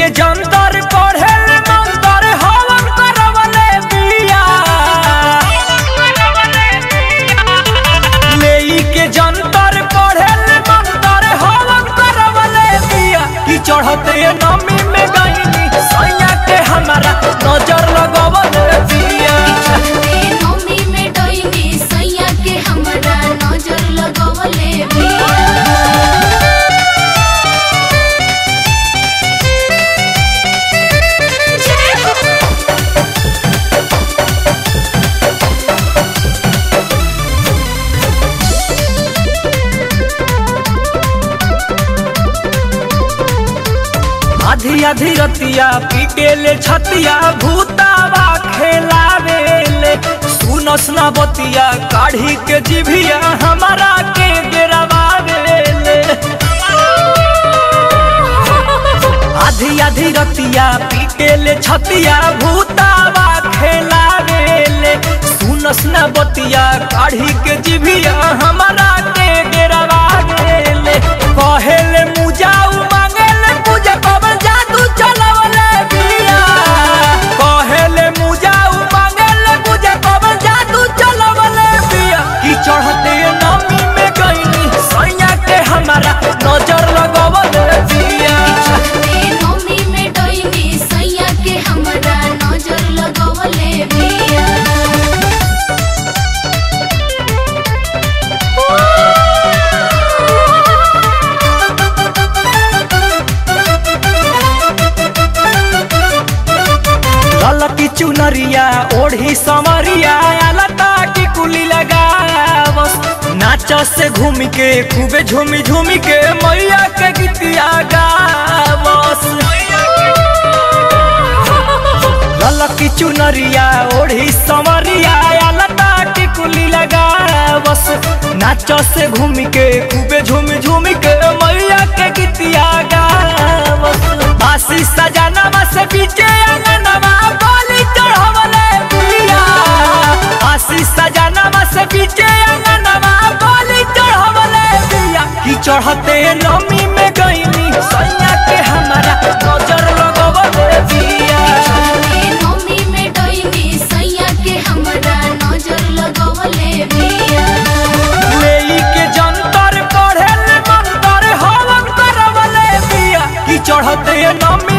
के जंतर पढ़े मंतर हवन करवले बिया लेई के जंतर पढ़े मंतर हवन करवले बिया ई चढ़ते नमी में गईनी सैया के हमारा नजर लगवले बिया चढ़ते नौमी में डोइनी सैया के हमरा नजर लगवले बिया जय हो आधी आधी रतिया पीटेले छतिया भूतावा खेलावेले सुनस ना बतिया काढ़ी के जिभिया हमारा के गिरवावेले आधी आधी रतिया पीटेले छतिया भूतावा खेलावेले सुनस ना बतिया काढ़ी के जिभिया हमारा के गिरवावेले कहेले मुजाऊ मांगेले पूजा कवन जादू चलवले बिया कहेले मुजाऊ मांगेले पूजा कवन जादू चलवले बिया की चढ़ते नमी में गईनी सैया के हमारा नजर लगवले बिया चढ़ते नौमी में डोइनी सैया के हमरा नजर लगवले बिया ललकी चुनरिया ओढ़ी समरिया लता की कुली लगावस नाच से घूम के खूबे झूमी झूमी के मैया के गीतिया गावस ललकी चुनरिया ओढ़ी समरिया लता की कुली लगावस नाच से घूम के खूबे झूमी झूमी के मैया के गीतिया गावस आशी सजनवा से पीछे अंगनवा बोली चढ़वले बिया आशी सजनवा से पीछे अंगनवा बोली चढ़वले बिया की चढ़ते नमी में गईनी सैया के हमारा नजर लगवले बिया चढ़ते नौमी में डोइनी सैया के हमरा नजर लगवले बिया लेई के जंतर पढ़े मंतर हवन करवले बिया की चढ़ते नमी